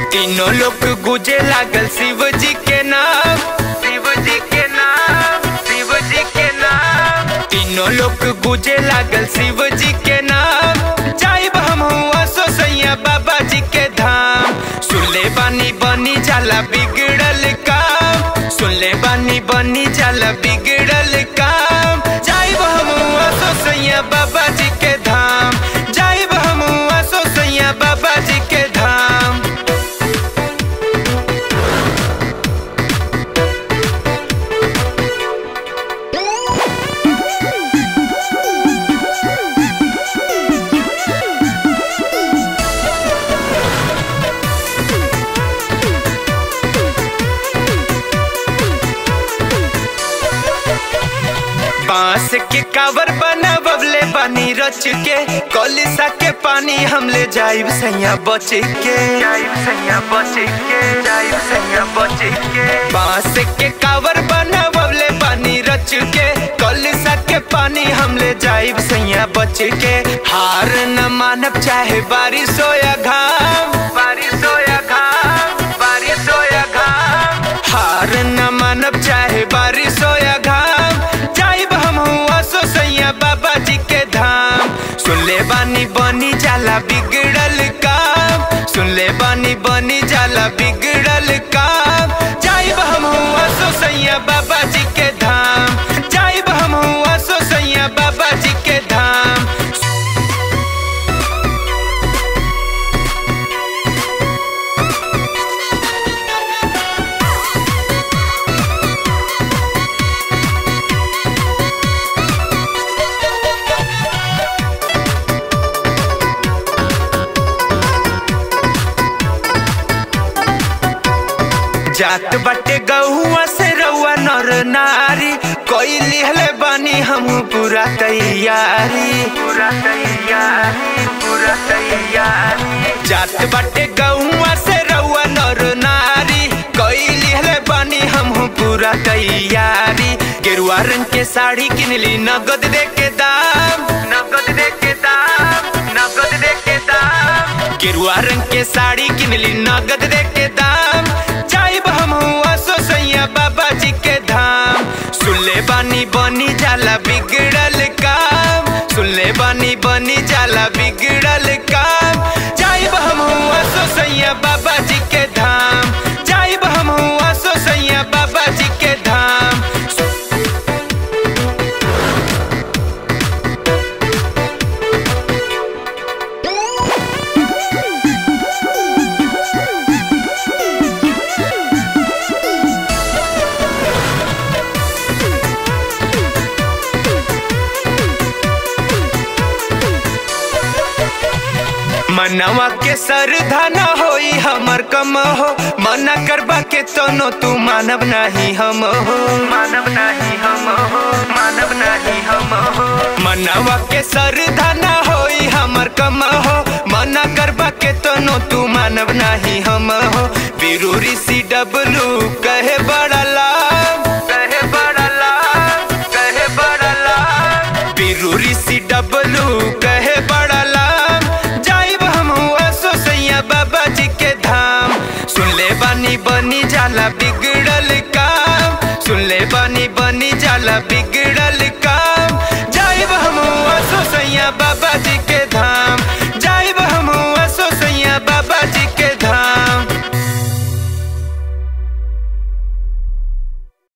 तीनों लोग गुजे लागल शिव जी के नाम शिव जी के नाम शिव जी के नाम तीनों लोग गुजे लागल शिव जी के नाम जाइब हम हुआ सो सैया बाबा जी के धाम सुनले बानी बनी जाला बिगड़ल काम सुनले बानी बनी जाला बिगड़ल काम जाइब हम हुआ सो सैया बाबा जी के धाम जाइब हम हुआ सो सैया बाबा जी के धाम बांस के कावर बना बबले बानी रच के कलिसा के पानी हम ले जाइब सैया बच के जाइब सैया बच के जाइब सैया बच के बांस के कावर बना बबले बानी रच के कलिसा के पानी हम ले जाइब सैया बच के हार न मानब चाहे बारिश हो या घाम बारिश हो या घाम बारिश हो या घाम हार न मानब चाहे बारिश हो या घाम जाइब हम हुआ सो सैया बाबा जी के धाम सुन ले बानी बनी जाला बिगड़ल काम सुन ले बानी बनी जाला बिगड़ल काम जाइब हम हुआ सो सैया बाबा जी के धाम जाइब हम हुआ सो सैया बाबा जी के धाम जात बटे गहुआ से रउआ नर नारी कोई लिहले बानी हम पूरा तैयारी पूरा तैयारी पूरा तैयारी जात बटे गहुआ से रउआ नर नारी कोई लिहले बानी हम पूरा तैयारी गेरुआ रंग के साड़ी किनली नगद दे के दाम नगद दे के दाम नगद दे के दाम गेरुआ रंग के साड़ी किनली नगद दे के दाम जाइब हम हुआ सो सैया बाबा जी के धाम सुनले बानी बनी जाला बिगड़ल काम सुनले बानी बनी जाला बिगड़ल काम जाइब हम हुआ सो सैया बाबा जी के धाम जाइब हम हुआ सो सैया बाबा जी के धाम मनवा के श्रद्धा न होई हमर कम हो मना करबा के तोनो तू मानव नहीं हम हो मानव नहीं हम हो मानव नहीं हम हो मनवा के श्रद्धा न होई हमर कम हो मना करबा के तोनो तू मानव नहीं हम हो वीरू ऋषि डबलू कहे बड़ा लाभ कहे बड़ा लाभ कहे बड़ा लाभ वीरू ऋषि डबलू कहे बड़ा लाभ जाइब हम हुआ सो सैया बाबा जी के धाम सुन ले बानी बनी जाला बिगड़ल काम सुन ले बानी बनी जाला बिगड़ल